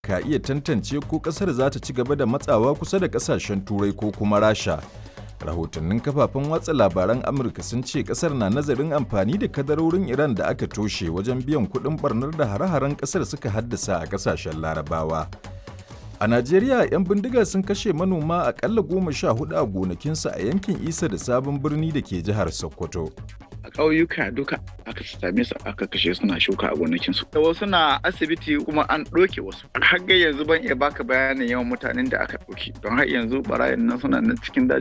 ka iya tantance ko ƙasar za ta ci gaba da matsawa kusa da ƙasashen turai ko kuma rasha rahotannin kafafen watsa labaran amurka sun ce kasar na nazarin amfani da kadarorin iran da aka toshe wajen biyan kudin barnar da hare-haren kasar suka haddasa a kasashen larabawa a najeriya 'yan bindiga sun kashe manoma akalla goma sha hudu a gonakinsu a yankin isa da sabon birni da ke jihar sokoto a ƙauyuka duka aka same su aka kashe suna shuka a gonakinsu. Da wasu na asibiti kuma an ɗauke wasu. Har ga yanzu ban iya baka bayanin yawan mutanen da aka ɗauki. Don har yanzu barayin nan suna nan cikin daji